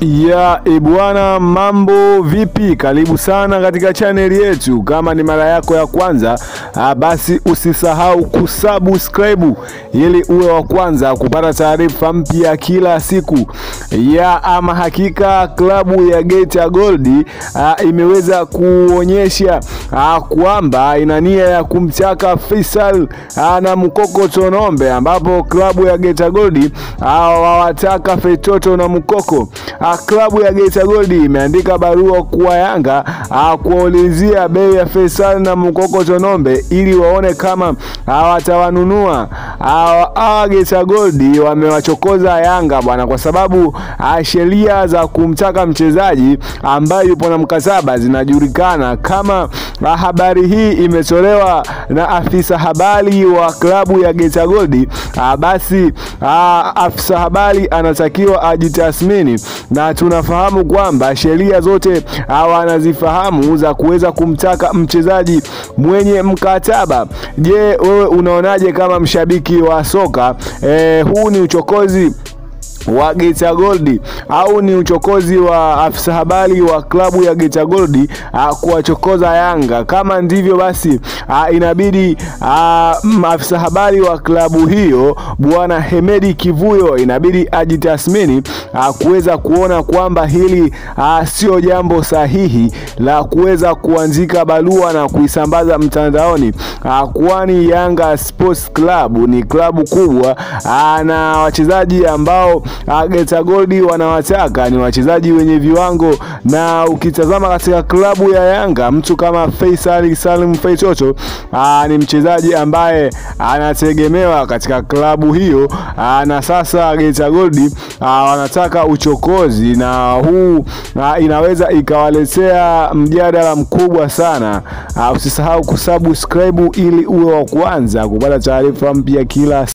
Ya ebwana, mambo vipi? Karibu sana katika chaneli yetu. Kama ni mara yako ya kwanza ah, basi usisahau kusubscribe ili uwe wa kwanza kupata taarifa mpya kila siku. Ya ama hakika klabu ya Geita Gold ah, imeweza kuonyesha ah, kwamba ina nia ya kumchaka Faisal ah, na Mukoko Tonombe, ambapo klabu ya Geita Gold ah, wawataka Fetoto na Mukoko Ah, klabu ya Geita Gold imeandika barua kwa Yanga ah, kuwaulizia bei ya Faisal na Mukoko Tonombe ili waone kama hawatawanunua. Hawa Geita Gold wamewachokoza Yanga bwana, kwa sababu ah, sheria za kumtaka mchezaji ambaye yupo na mkataba zinajulikana. Kama ah, habari hii imetolewa na afisa habari wa klabu ya Geita Gold ah, basi ah, afisa habari anatakiwa ajitathmini na tunafahamu kwamba sheria zote wanazifahamu za kuweza kumtaka mchezaji mwenye mkataba. Je, wewe unaonaje kama mshabiki wa soka eh, huu ni uchokozi wa Geita Gold au ni uchokozi wa afisa habari wa klabu ya Geita Gold kuwachokoza Yanga? Kama ndivyo basi a, inabidi afisa habari wa klabu hiyo bwana Hemedi Kivuyo inabidi ajitathmini kuweza kuona kwamba hili sio jambo sahihi la kuweza kuandika barua na kuisambaza mtandaoni, kwani Yanga Sports Club ni klabu kubwa a, na wachezaji ambao Geita Gold wanawataka ni wachezaji wenye viwango, na ukitazama katika klabu ya Yanga mtu kama Faisal Salim Feitoto ni mchezaji ambaye anategemewa katika klabu hiyo aa, na sasa Geita Gold wanataka uchokozi, na huu aa, inaweza ikawaletea mjadala mkubwa sana. Aa, usisahau kusubscribe ili uwe wa kwanza kupata taarifa mpya kila